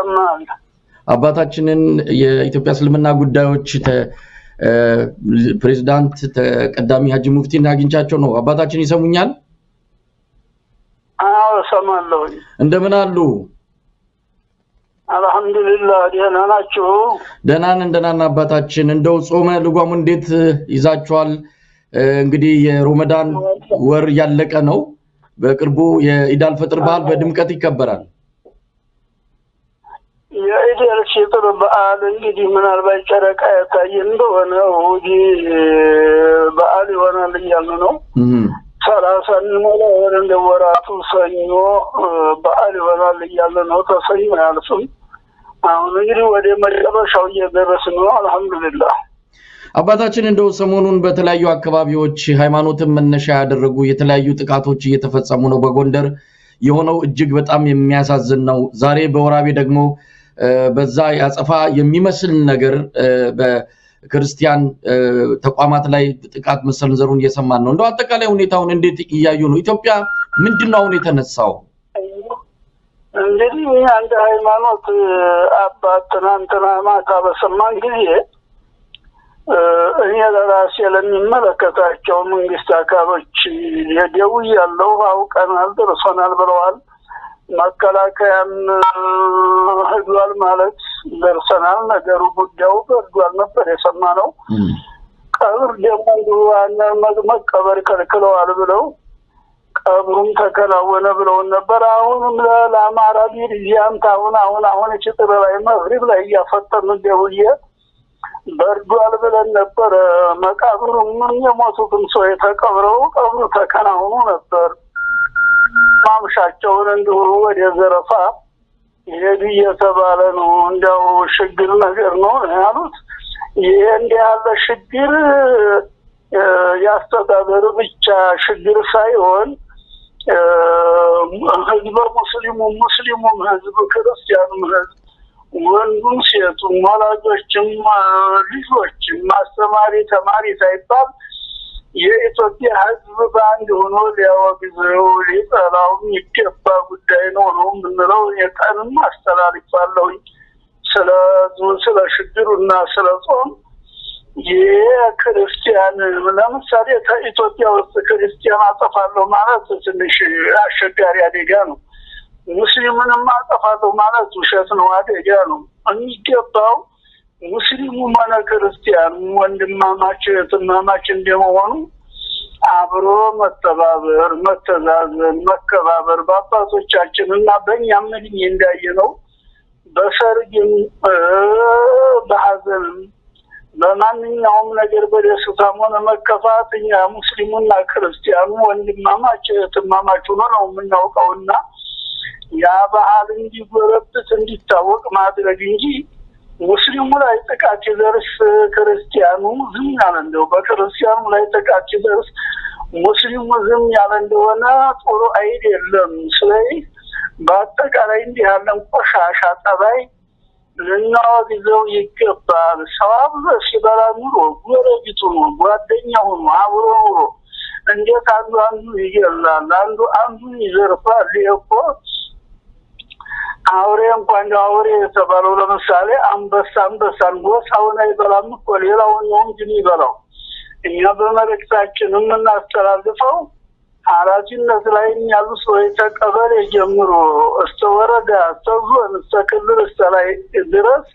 ይሰማል። አባታችንን የኢትዮጵያ እስልምና ጉዳዮች ፕሬዚዳንት ተቀዳሚ ሀጂ ሙፍቲን አግኝቻቸው ነው። አባታችን ይሰሙኛል? አዎ እሰማለሁኝ። እንደምን አሉ? አልሐምዱሊላህ ደህና ናችሁ? ደህናን እንደናን አባታችን። እንደው ጾመ ልጓሙ እንዴት ይዛችኋል? እንግዲህ የሮመዳን ወር ያለቀ ነው። በቅርቡ የኢዳል ፈጥር በዓል በድምቀት ይከበራል። የኢደል ፊጥር በዓል እንግዲህ ምናልባት ጨረቃ ያሳየ እንደሆነ እሑድ በዓል ይሆናል እያልን ነው። ሰላሳ እንሞላ ወር እንደ ወራቱ ሰኞ በዓል ይሆናል እያለ ነው። ተሰኞ አያልፍም። አሁን እንግዲህ ወደ መጨረሻው እየደረስን ነው። አልሐምዱሊላህ። አባታችን እንደው ሰሞኑን በተለያዩ አካባቢዎች ሃይማኖትን መነሻ ያደረጉ የተለያዩ ጥቃቶች እየተፈጸሙ ነው። በጎንደር የሆነው እጅግ በጣም የሚያሳዝን ነው። ዛሬ በወራቤ ደግሞ በዛ ያጸፋ የሚመስል ነገር በክርስቲያን ተቋማት ላይ ጥቃት መሰንዘሩን እየሰማን ነው። እንደው አጠቃላይ ሁኔታውን እንዴት እያዩ ነው? ኢትዮጵያ ምንድን ነው አሁን የተነሳው? እንግዲህ አንድ ሃይማኖት አባት ትናንትና ማታ በሰማን ጊዜ እኔ ለራሴ ለሚመለከታቸው መንግስት አካሎች ደውያለሁ። አውቀናል፣ ደርሶናል ብለዋል። መከላከያም ሂዷል ማለት ደርሰናል። ነገሩ ጉዳዩ በርዷል ነበር የሰማነው። ቀብር ደግሞ እንዲሁ መቀበር ከልክለዋል ብለው ቀብሩም ተከናወነ ብለውን ነበር። አሁንም ለአማራ ቢርዚያምት አሁን አሁን አሁን ችጥር ላይ መግሪብ ላይ እያፈጠኑ ደውዬ በርዷል ብለን ነበረ። መቃብሩ ምን የሞቱትም ሰው የተቀብረው ቀብሩ ተከናውኑ ነበር። ማምሻቸውን እንዲሁ ወደ ዘረፋ ይሄዱ እየተባለ ነው። እንዲያው ችግር ነገር ነው ያሉት። ይሄ እንዲህ ያለ ችግር የአስተዳደር ብቻ ችግር ሳይሆን ህዝበ ሙስሊሙ ሙስሊሙም ህዝብ ክርስቲያኑም ህዝብ ወንዱም ሴቱም ወላጆችም ልጆችም ማስተማሪ ተማሪ ሳይባል የኢትዮጵያ ህዝብ በአንድ ሆኖ ሊያወግዘው ሊጠላው የሚገባ ጉዳይ ነው ነው የምንለው። የቀንም አስተላልፋለሁኝ ስለ ስለ ችግሩ እና ስለ ጾም የክርስቲያን ለምሳሌ ከኢትዮጵያ ውስጥ ክርስቲያን አጠፋለሁ ማለት ትንሽ አስቸጋሪ አደጋ ነው። ሙስሊምንም አጠፋለሁ ማለት ውሸት ነው፣ አደጋ ነው። የሚገባው ሙስሊሙ ሆነ ክርስቲያኑ ወንድማማች እህትማማች እንደመሆኑ አብሮ መተባበር፣ መተዛዘን፣ መከባበር በአባቶቻችን እና በእኛም እድሜ እንዳየ ነው በሰርግም በሀዘንም በማንኛውም ነገር በደስታም ሆነ መከፋት እኛ ሙስሊሙና ክርስቲያኑ ወንድማማች እህትማማች ሆኖ ነው የምናውቀውና ያ ባህል እንዲጎረብት እንዲታወቅ ማድረግ እንጂ ሙስሊሙ ላይ ጥቃት ሲደርስ ክርስቲያኑ ዝም ያለ እንደው በክርስቲያኑ ላይ ጥቃት ሲደርስ ሙስሊሙ ዝም ያለ እንደሆነ ጥሩ አይደለም። ስለዚህ በአጠቃላይ እንዲህ ያለን ቆሻሻ ጠባይ ልናወግዘው ይገባል። ሰው አብሮ ሲበላ ኑሮ ጎረቤቱ ነው ጓደኛ ሆኖ አብሮ ኑሮ እንዴት አንዱ አንዱ ይገላል፣ አንዱ አንዱን ይዘርፋል። ይሄ እኮ አውሬ እንኳን እንደ አውሬ የተባለው ለምሳሌ አንበሳ አንበሳን ጎሳውን አይበላም እኮ ሌላውን ነው እንጂ የሚበላው። እኛ በመልእክታችን የምናስተላልፈው ኃላፊነት ላይ ያሉ ሰዎች ከቀበሌ ጀምሮ እስከ ወረዳ፣ እስከ ዞን፣ እስከ ክልል፣ እስከ ላይ ድረስ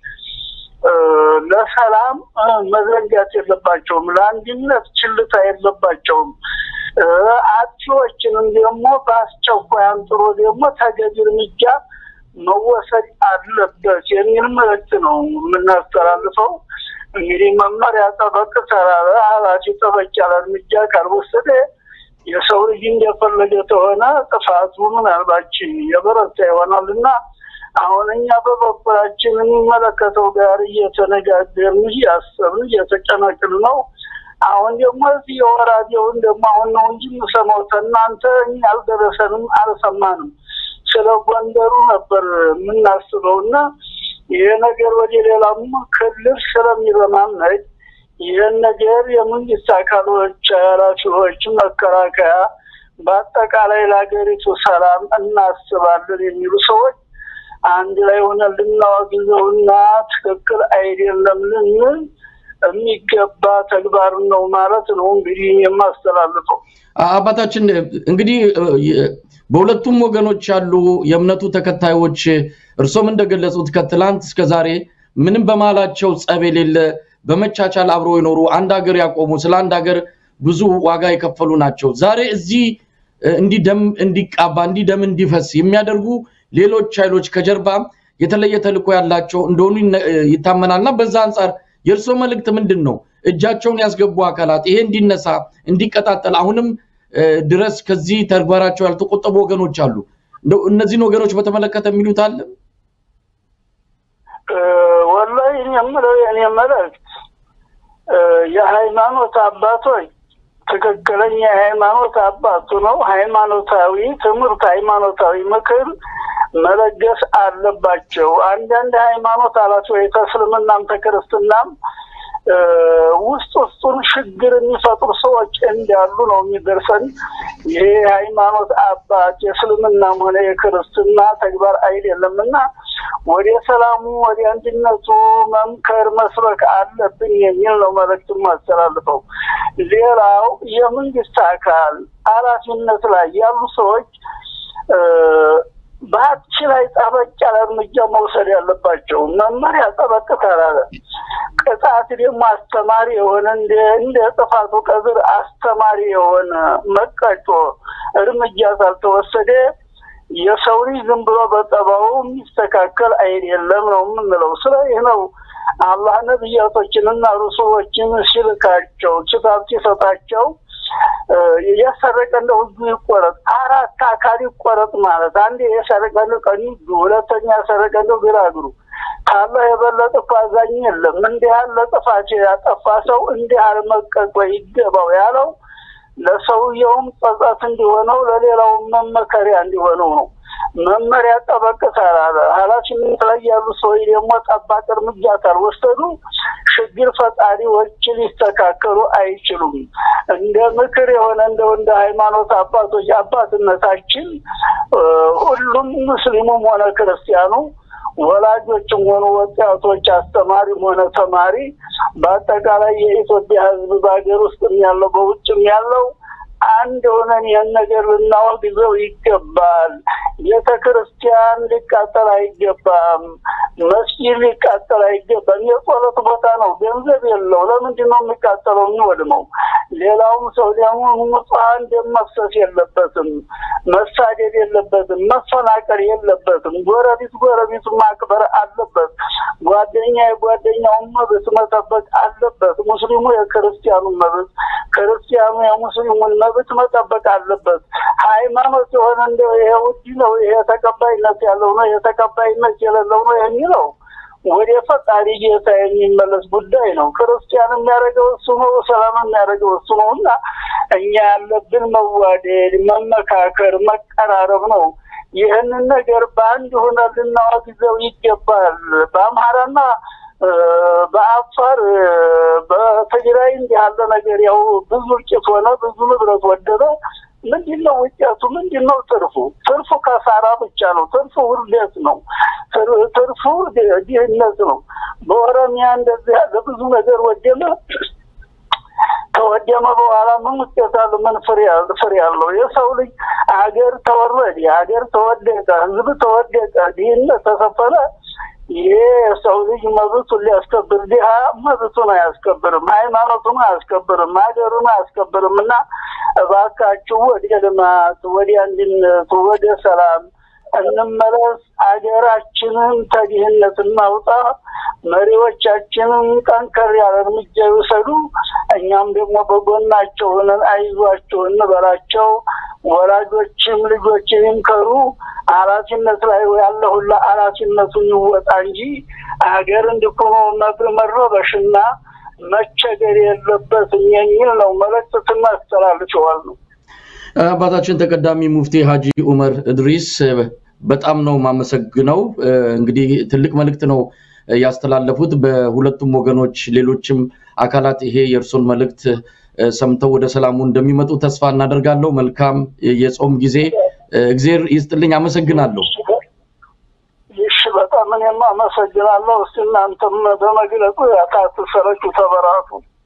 ለሰላም መዘንጋት የለባቸውም። ለአንድነት ችልታ የለባቸውም። አጥፊዎችንም ደግሞ በአስቸኳይ አንጥሮ ደግሞ ተገቢ እርምጃ መወሰድ አለበት የሚል መልእክት ነው የምናስተላልፈው። እንግዲህ መመሪያ ጠበቅ ተራረ ኃላፊ ጠበቅ ያለ እርምጃ ካልወሰደ የሰው ልጅ እንደፈለገ ከሆነ ጥፋቱ ምናልባች የበረታ ይሆናል እና አሁን እኛ በበኩላችን የሚመለከተው ጋር እየተነጋገርን እያሰብን እየተጨነቅን ነው። አሁን ደግሞ እዚህ የወራዴውን ደግሞ አሁን ነው እንጂ የምሰማው ከእናንተ እኛ አልደረሰንም፣ አልሰማንም። ስለ ጎንደሩ ነበር የምናስበው እና ይህ ነገር ወደ ሌላም ክልል ስለሚረማመድ ይህን ነገር የመንግስት አካሎች ኃላፊዎች፣ መከላከያ በአጠቃላይ ለሀገሪቱ ሰላም እናስባለን የሚሉ ሰዎች አንድ ላይ ሆነ ልናወግዘውና ትክክል አይደለም ልንል የሚገባ ተግባር ነው ማለት ነው እንግዲህ የማስተላልፈው። አባታችን እንግዲህ በሁለቱም ወገኖች ያሉ የእምነቱ ተከታዮች እርሶም እንደገለጹት ከትላንት እስከ ዛሬ ምንም በመሃላቸው ጸብ የሌለ በመቻቻል አብረው የኖሩ አንድ ሀገር ያቆሙ ስለ አንድ ሀገር ብዙ ዋጋ የከፈሉ ናቸው። ዛሬ እዚህ እንዲህ ደም እንዲቃባ እንዲህ ደም እንዲፈስ የሚያደርጉ ሌሎች ኃይሎች ከጀርባ የተለየ ተልዕኮ ያላቸው እንደሆኑ ይታመናል እና በዛ አንጻር የእርስዎ መልእክት ምንድን ነው? እጃቸውን ያስገቡ አካላት ይሄ እንዲነሳ እንዲቀጣጠል አሁንም ድረስ ከዚህ ተግባራቸው ያልተቆጠቡ ወገኖች አሉ። እነዚህን ወገኖች በተመለከተ የሚሉት አለ? ወላሂ እኔ የምለው የእኔ መልእክት የሃይማኖት አባቶች ትክክለኛ የሃይማኖት አባቱ ነው። ሃይማኖታዊ ትምህርት፣ ሃይማኖታዊ ምክር መለገስ አለባቸው። አንዳንድ ሃይማኖት ኃላፊዎች ከእስልምናም ከክርስትናም ውስጥ ውስጡን ችግር የሚፈጥሩ ሰዎች እንዳሉ ነው የሚደርሰን። ይሄ ሃይማኖት አባት የእስልምናም ሆነ የክርስትና ተግባር አይደለም እና ወደ ሰላሙ ወደ አንድነቱ መምከር መስበክ አለብን የሚል ነው መልእክት ማስተላልፈው። ሌላው የመንግስት አካል ኃላፊነት ላይ ያሉ ሰዎች በሀብት ላይ ጠበቅ ያለ እርምጃ መውሰድ ያለባቸው። መመሪያ ጠበቅ ካላለ ቅጣት ደግሞ አስተማሪ የሆነ እንደ ጥፋቱ ቀብር አስተማሪ የሆነ መቀጮ እርምጃ ሳልተወሰደ የሰው ልጅ ዝም ብሎ በጠባው የሚስተካከል አይደለም ነው የምንለው። ስለዚህ ነው አላህ ነቢያቶችንና ሩሱሎችን ሲልካቸው ኪታብ ሲሰጣቸው የሰረቀ እንደው እጁ ይቆረጥ፣ አራት አካል ይቆረጥ ማለት አንድ የሰረቀ እንደው ቀኝ እጁ፣ ሁለተኛ የሰረቀ እንደው ግራ እግሩ። ካላህ የበለጠ እኮ አዛኝ የለም። እንዲህ ያለ ጥፋት ያጠፋ ሰው እንዲህ ያለ መቀጮ ይገባው ያለው ለሰውየውም ጸጸት እንዲሆነው ለሌላውም መመከሪያ እንዲሆነው ነው። መመሪያ ጠበቅ ካላለ ኃላፊነት ላይ ያሉ ሰዎች ደግሞ ጠባቅ እርምጃ ካልወሰዱ ችግር ፈጣሪዎች ሊስተካከሉ አይችሉም። እንደ ምክር የሆነ እንደው እንደ ሃይማኖት አባቶች አባትነታችን ሁሉም ሙስሊሙም ሆነ ክርስቲያኑ ወላጆችም ሆኑ ወጣቶች፣ አስተማሪም ሆነ ተማሪ፣ በአጠቃላይ የኢትዮጵያ ሕዝብ በሀገር ውስጥም ያለው በውጭም ያለው አንድ ሆነን ይህን ነገር ልናወግዘው ይገባል። ቤተ ክርስቲያን ሊቃጠል አይገባም። መስጊድ ሊቃጠል አይገባም። የጸሎት ቦታ ነው፣ ገንዘብ የለው። ለምንድን ነው የሚቃጠለው የሚወድመው? ሌላውም ሰው ደግሞ ንጹሐን ደም መፍሰስ የለበትም፣ መሳደድ የለበትም፣ መፈናቀል የለበትም። ጎረቤት ጎረቤቱ ማክበር አለበት። ጓደኛ የጓደኛውን መብት መጠበቅ አለበት። ሙስሊሙ የክርስቲያኑን መብት፣ ክርስቲያኑ የሙስሊሙን መብት መጠበቅ አለበት። ሃይማኖት የሆነ እንደው ይሄ ውድ ነው፣ ይሄ ተቀባይነት ያለው ነው፣ ይሄ ተቀባይነት የሌለው ነው የሚለው ወደ ፈጣሪ ጌታ የሚመለስ ጉዳይ ነው። ክርስቲያን የሚያደርገው እሱ ነው፣ ሰላም የሚያደርገው እሱ ነው እና እኛ ያለብን መዋደድ፣ መመካከር፣ መቀራረብ ነው። ይህንን ነገር በአንድ ሆነ ልናወግዘው ይገባል። በአምሃራና በአፋር በትግራይ እንዲህ ያለ ነገር ያው ብዙ እልቂት ሆነ፣ ብዙ ንብረት ወደመ። ምንድን ነው ውጤቱ? ምንድን ነው ትርፉ? ትርፉ ከሳራ ብቻ ነው። ትርፉ ውርደት ነው። ትርፉ ድህነት ነው። በኦሮሚያ እንደዚህ ያለ ብዙ ነገር ወደመ። ከወደመ በኋላ ምን ውጤት አለው? ምን ፍሬ አለው? የሰው ልጅ አገር ተወረደ፣ አገር ተወደቀ፣ ህዝብ ተወደቀ፣ ድህነት ተሰፈነ። ይሄ የሰው ልጅ መብቱን ሊያስከብር ድሃ መብቱን አያስከብርም፣ ሃይማኖቱን አያስከብርም፣ ሀገሩን አያስከብርም። እና እባካችሁ ወደ ልማት፣ ወደ አንድነት፣ ወደ ሰላም እንመለስ። አገራችንን ከድህነት እናውጣ። መሪዎቻችንን ጠንከር ያለ እርምጃ ይውሰዱ። እኛም ደግሞ በጎናቸው ሆነን አይዟቸው እንበላቸው። ወላጆችም ልጆችን ይምከሩ። ኃላፊነት ላይ ያለ ሁላ ኃላፊነቱን ይወጣ እንጂ ሀገር እንዲኮኖ መረበሽና መቸገር የለበትም የሚል ነው መልእክት ስናስተላልፈዋል ነው። አባታችን ተቀዳሚ ሙፍቲ ሀጂ ኡመር እድሪስ በጣም ነው የማመሰግነው። እንግዲህ ትልቅ መልእክት ነው ያስተላለፉት። በሁለቱም ወገኖች ሌሎችም አካላት ይሄ የእርሶን መልእክት ሰምተው ወደ ሰላሙ እንደሚመጡ ተስፋ እናደርጋለሁ። መልካም የጾም ጊዜ። እግዜር ይስጥልኝ። አመሰግናለሁ። እሺ፣ በጣም እኔም አመሰግናለሁ። እስቲ እናንተም በመግለጹ ያካትሰረችሁ ተበራቱ።